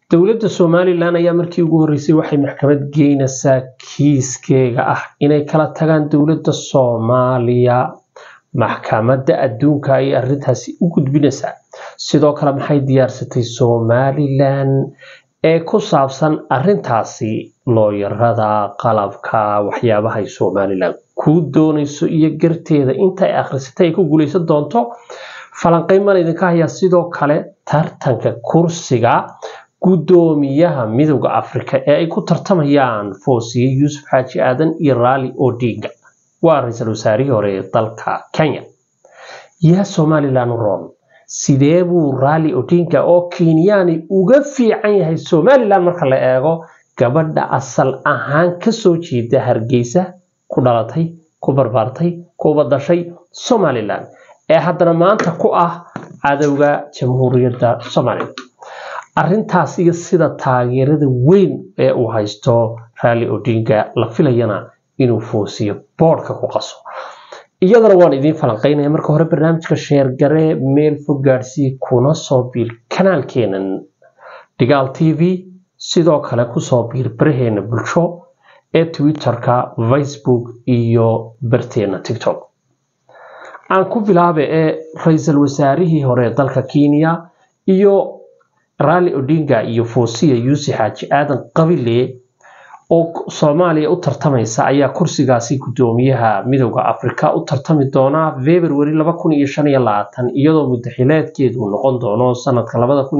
dowladda somalilan ayaa markii ugu horreysay waxay maxkamad geynaysaa kiiskeega ah inay kala tagaan dowladda soomaaliya maxkamadda adduunka ayay arrintaasi u gudbinaysaa sidoo kale maxay diyaarsatay somalilan ee ku saabsan arrintaasi looyarada qalabka waxyaabahay somalilan kuu doonayso iyo garteeda intaay akhrisatay ay ku guulaysan doonto falanqeyn baan idinka hayaa sidoo kale tartanka kursiga guddoomiyaha midowda afrika ee ay ku tartamayaan foosiye yuusuf xaaji aadan iyo raali odinga waa ra-iisul wasaarihii hore ee dalka kenya yaa somalilan ron sidee buu raali odinga oo kenyaani uga fiican yahay somalilan marka la eego gabadha asal ahaan kasoo jeeda hargeysa ku dhalatay ku barbaartay kuba dashay somalilan ee haddana maanta ku ah cadowga jamhuuriyadda somalilan arrintaas iyo sida taageerada weyn ee uu haysto raali odinga la filayana inuu foosiyo boodhka ku qaso iyadana waan idiin falanqeynaya marka hore barnaamijka sheergaree meel fog gaadhsii kuna soo biir kanaalkeenan dhigaal t v sidoo kale kusoo biir baraheena bulsho ee twitterka facebook iyo barteena tiktok aan ku bilaabe ee ra-iisul wasaarihii hore ee dalka kenya iyo raali odinga iyo foosiya yuusuf xaaji aadan qabile oo soomaaliya u tartamaysa ayaa kursigaasi guddoomiyaha midowda afrika u tartami doonaa february iyadoo mudaxileedkeedu noqon doono sanadka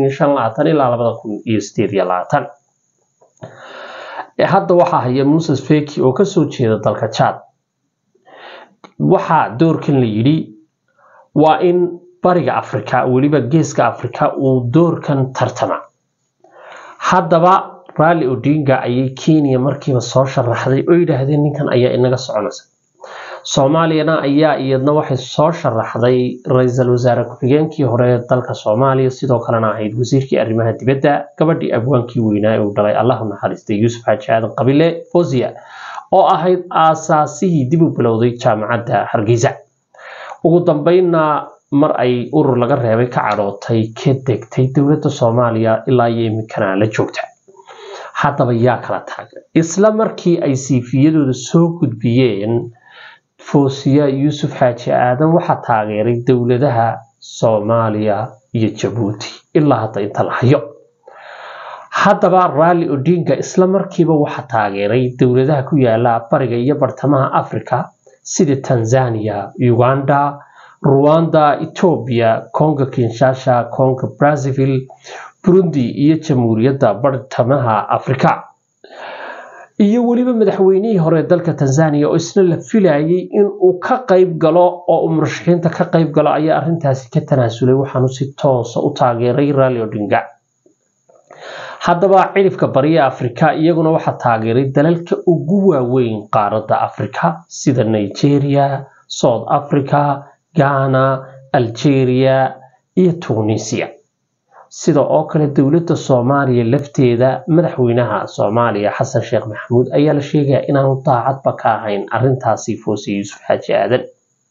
ilaa hadda waxaa haya muses feki oo kasoo jeeda dalka jad waxaa doorkan la yidhi waa in bariga afrika weliba geeska afrika uu doorkan tartama haddaba raali odinga ayay kenya markiiba soo sharaxday oo yidhaahdeen ninkan ayaa inaga soconaysa soomaaliyana ayaa iyadna waxay soo sharaxday ra-iisul wasaare ku-xigeenkii hore ee dalka soomaaliya sidoo kalena ahayd wasiirkii arrimaha dibadda gabadhii abwaankii weynaa ee uu dhalay allahu naxariistay yuusuf xaaji aadan qabile fosiya oo ahayd aasaasihii dib u bilowday jaamacadda hargeysa ugu dambeynna mar ay urur laga reebay ka cadhootay ka degtay dowladda soomaaliya ilaa iyo iminkana la joogta haddaba yaa kala taagan isla markii ay siifiyadooda soo gudbiyeen foosiya yuusuf xaaji aadan waxaa taageeray dowladaha soomaaliya iyo jabuuti ilaa hadda inta la hayo haddaba raali odinga isla markiiba waxaa taageeray dowladaha ku yaala bariga iyo bartamaha africa sida tanzania uganda ruwanda etoobiya congo kinshasha congo brazaville burundi iyo jamhuuriyadda bartamaha afrika iyo weliba madaxweynihii hore dalka tanzania oo isna la filayay inuu ka qayb galo oo uu murashaxiinta ka qayb galo ayaa arrintaasi ka tanaasulay waxaanu si toosa u taageeray raali odinga haddaba cirifka bariya afrika iyaguna waxaa taageeray dalalka ugu waaweyn qaaradda afrika sida nigeria south africa ghana algeria iyo tunisia sida oo kale dowladda soomaaliya lafteeda madaxweynaha soomaaliya xasan sheekh maxamuud ayaa la sheegaya inaanu daacadba ka ahayn arintaasi foosiye yuusuf xaaji aadan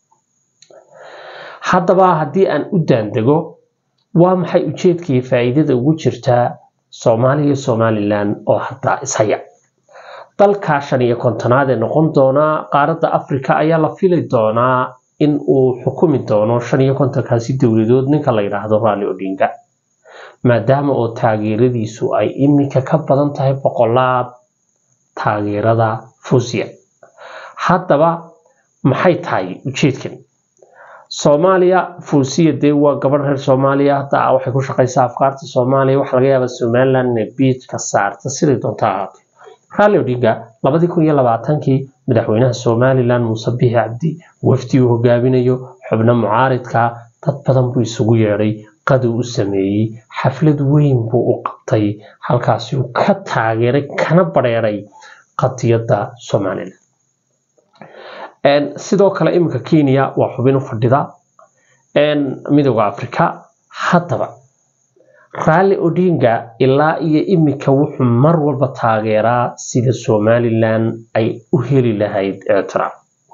haddaba haddii aan u daandego waa maxay ujeedkaiyo faa'iidada ugu jirtaa soomaaliya somalilan oo haddaa ishaya dalka shan iyo kontonaad ee noqon doonaa qaaradda afrika ayaa la fili doonaa in uu xukumi doono shan iyo kontonkaasi dowladood ninka la yidhaahdo raali odinga maadaama oo taageeradiisu ay iminka ka badan tahay boqolaad taageerada fusiya haddaba maxay tahay ujeedkan soomaaliya fuusiya dee waa gabadh reer soomaaliya hadda waxay ku shaqaysaa afkaarta soomaaliya waxa laga yaabaa somaliland inay biijka saarta siday doonta ahaatay raali odinga labadii kun iyo labaatankii madaxweynaha somaliland muuse bixi cabdi wafdi uu hogaaminayo xubno mucaaridka dad badan buu isugu yeedhay qaduu u sameeyey xaflad weyn buu u qabtay halkaasi uu ka taageeray kana badheeray qadiyadda somalilan sidoo kale iminka kenya waa xubin u fadhida midooda africa haddaba raali odinga ilaa iyo iminka wuxuu mar walba taageeraa sida somalilan ay u heli lahayd ictiraaf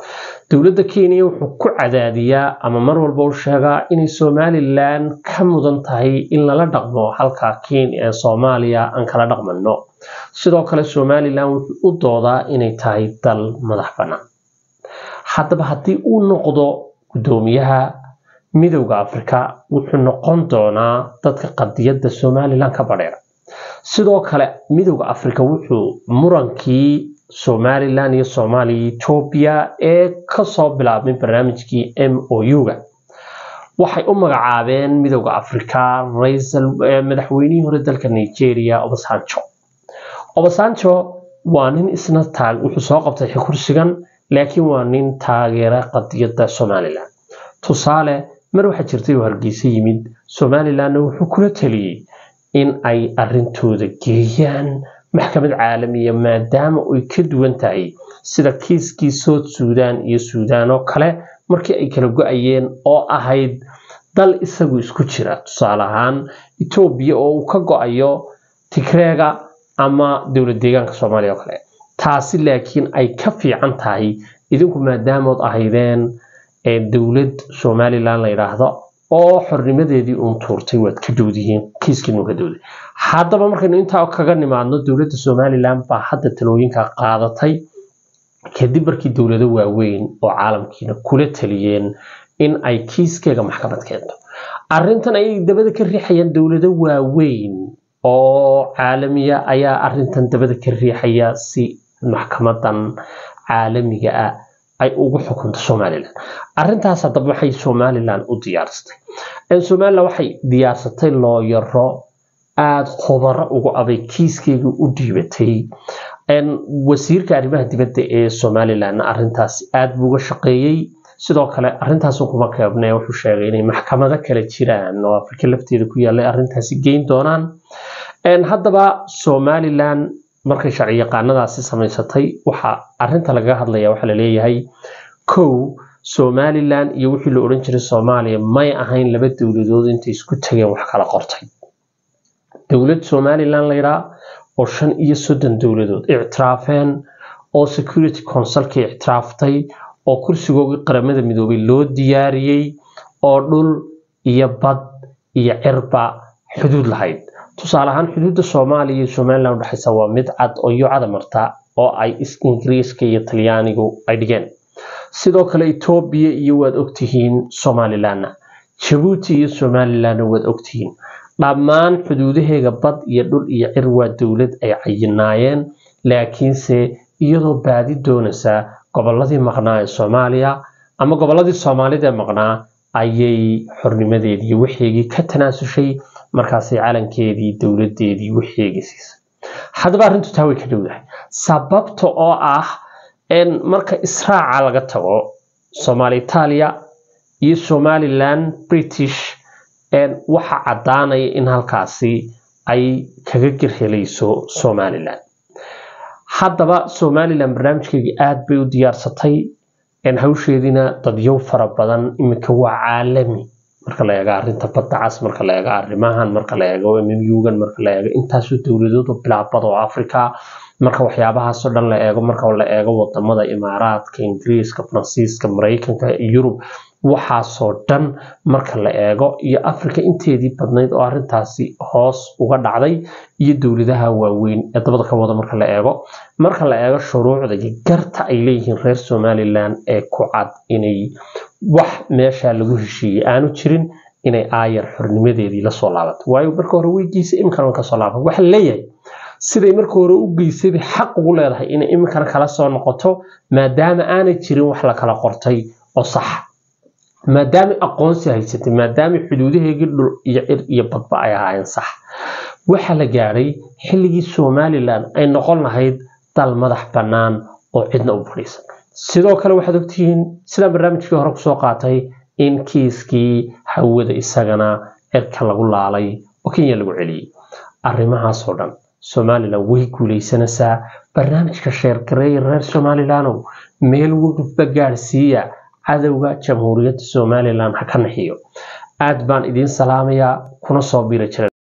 dowladda kenya wuxuu ku cadaadiyaa ama mar walba u sheegaa inay somalilan ka mudan tahay in lala dhaqmo halka kenya ee soomaaliya aan kala dhaqmano sidoo kale somalilan wuxuu u doodaa inay tahay dal madax bannaan haddaba haddii uu noqdo guddoomiyaha midowda afrika wuxuu noqon doonaa dadka qadiyadda somalilan ka badheera sidoo kale midowda afrika wuxuu murankii somalilan iyo soomaaliya etoobiya ee kasoo bilaabmay barnaamijkii m o u-ga waxay u magacaabeen midowda afrika madaxweynihii hore dalka nigeria obasanjo obasanjo waa nin isna taag wuxuu soo qabtay kursigan laakiin waa nin taageera qadiyadda somalilan tusaale mar waxaa jirtay oo hargeysa yimid somalilanna wuxuu kula taliyey in ay arintooda geeyaan maxkamad caalamiya maadaama ay ka duwan tahay sida kiiskii south suudan iyo suudaan oo kale markii ay kala go-ayeen oo ahayd dal isagu isku jira tusaale ahaan etoobiya oo uu ka go-ayo tigreega ama dowlad deegaanka soomaaliya oo kale taasi laakiin ay ka fiican tahay idinku maadaamood ahaydeen dowlad somalilan la yidhaahdo oo xornimadeedii uun tuurtay waad ka dowdihiin kiiskiinu ka dowday haddaba markaynu intaa kaga nimaadno dowladda somalilan baa hadda talooyinka qaadatay kadib markii dowlado waaweyn oo caalamkiina kula taliyeen in ay kiiskeega maxkamad keento arrintan ayay dabada ka riixayaan dowlado waaweyn oo caalamiya ayaa arrintan dabada ka riixaya si maxkamadan caalamiga ah ay ugu xukunto somalilan arintaas haddaba waxay somalilan u diyaarsatay somalilan waxay diyaarsatay looyaro aada khubaro ugu aday kiiskeega u dhiibatay wasiirka arrimaha dibadda ee somalilan arintaasi aada buu uga shaqeeyey sidoo kale arintaas kuma keebne wuxuu sheegay inay maxkamado kale jiraan oo afrika lafteeda ku yaallay arintaasi geyn doonaan haddaba somalilan markay sharci yaqaanadaasi samaysatay waxaa arinta lagaga hadlaya waxaa laleeyahay kow somalilan iyo wixii la odhan jiray soomaaliya may ahayn laba dowladood intay isku tageen wax kala qortay dowlad somalilan layidhaa oo shan iyo soddon dowladood ictiraafeen oo security consulka ictiraaftay oo kursigoogii qaramada midoobay loo diyaariyey oo dhul iyo bad iyo cirba xuduud lahayd tusaale ahaan xuduudda soomaaliya iyo somalilan udhexaysa waa mid cad oo yucada marta oo ay ingiriiska iyo talyaanigu ay dhigeen sidoo kale etoobiya iyo waad ogtihiin somalilanna jabuuti iyo somalilanna waad ogtihiin dhammaan xuduudaheega bad iyo dhul iyo cir waa dowlad ay cayinaayeen laakiinse iyadoo baadi doonaysa goboladii maqnaa ee soomaaliya ama goboladii soomaalida ee maqnaa ayay xornimadeedii wixeegii ka tanaasushay markaasay calankeedii dowladeedii wixeegii siisay haddaba arrintu taa way ka dhowdahay sababta oo ah marka israaca laga tago soomaali itaaliya iyo somalilan british waxa caddaanaya in halkaasi ay kaga gerhelayso somalilan haddaba somalilan barnaamijkeygii aada bay u diyaarsatay hawsheediina dadyow fara badan iminka waa caalami marka la eego arrinta badda cas marka la eego arrimahan marka la eego mmyugan marka la eego intaasoo dowladood oo bilaabada oo africa marka waxyaabahaasoo dhan la eego marka la eego wadamada imaaraadka ingiriiska faransiiska maraykanka yurub waxaasoo dhan marka la eego iyo africa inteedii badnayd oo arintaasi hoos uga dhacday iyo dowladaha waaweyn ee dabada ka wada marka la eego marka la eego shuruucda iyo garta ay leeyihiin reer somalilan ee ku cad inay wax meesha lagu heshiiyey aanu jirin inay aayar xornimadeedii lasoo laabato waayo marka hore way geysay iminkana kasoo laaban waxa leeyahay siday marka hore u geysay bay xaq ugu leedahay inay iminkana kala soo noqoto maadaama aanay jirin wax la kala qortay oo sax maadaama aqoonsi haysatay maadaama xuduudaheegii dhul iyo cir iyo badba ay ahaayeen sax waxaa la gaadhay xilligii somalilan ay noqon lahayd dal madax bannaan oo cidna u fadhiisan sidoo kale waxaad ogtihiin sidaan barnaamijkii hore kusoo qaatay in kiiskii hawada isagana cirka lagu laalay oo kenya lagu celiyey arrimahaasoo dhan somalilan way guuleysanaysaa barnaamijka sheergareeya reer somalilanow meel wogba gaadhsiiya cadowga jamhuuriyadda somalilan ha ka naxiyo aad baan idiin salaamayaa kuna soo biri jira